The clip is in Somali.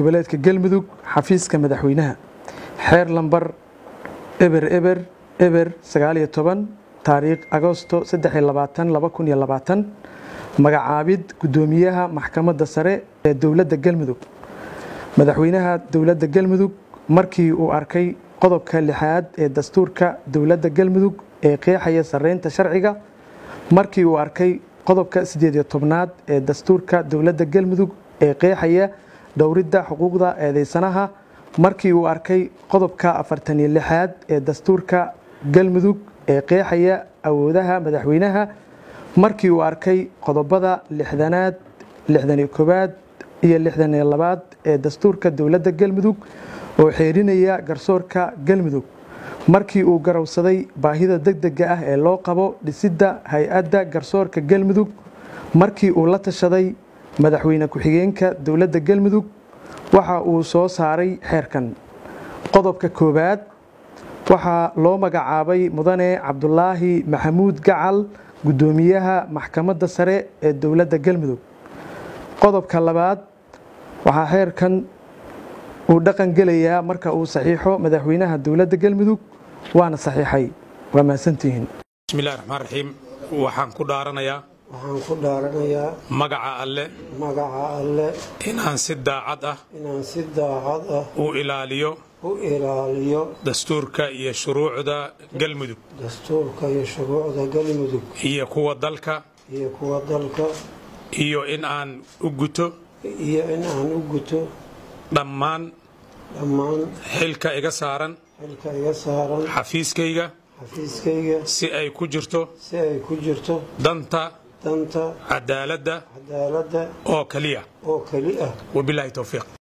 goboleedka galmudug xafiiska madaxweynaha xeer lambar eber eber eber sagaaliyo toban taariikh agosto magacaabid guddoomiyaha maxkamadda sare ee dowladda galmudug madaxweynaha dowladda galmudug markii uu arkay qodobka lixaad ee dastuurka dowladda galmudug ee qeexaya sareynta sharciga markii uu arkay qodobka sideediyo tobnaad ee dastuurka dowladda galmudug ee qeexaya dhowridda xuquuqda eedeysanaha markii uu arkay qodobka afartaniyo lixaad ee dastuurka galmudug ee qeexaya awoodaha madaxweynaha markii uu arkay qodobada lixdanaad lixdaniyo koowaad iyo lixdaniyo labaad ee dastuurka dowladda galmudug oo xeerinaya garsoorka galmudug markii uu garowsaday baahida degdega ah ee loo qabo dhisidda hay-adda garsoorka galmudug markii uu la tashaday madaxweyne ku-xigeenka dowladda galmudug waxa uu soo saaray xeerkan qodobka koowaad waxaa loo magacaabay mudane cabdulaahi maxamuud gacal guddoomiyaha maxkamadda sare ee dowladda galmudug qodobka labaad waxaa xeerkan uu dhaqan gelayaa marka uu saxiixo madaxweynaha dowladda galmudug waana saxiixay waa mahadsantihiin bismillahi raxmaan raxiim waxaan ku dhaaranayaa waxaan ku dhaaranayaa magaca alle magaca alle inaan si daacad ah inaan si daacad ah u ilaaliyo u ilaaliyo dastuurka iyo shuruucda galmudug dastuurka iyo shuruucda galmudug iyo kuwa dalka iyo kuwa dalka iyo in aan u guto iyo in aan u guto dhammaan dhammaan xilka iga saaran xilka iga saaran xafiiskayga xafiiskayga si ay ku jirto si ay ku jirto danta danta cadaaladda cadaaladda oo keliya oo keli ah wabilaahi towfiiq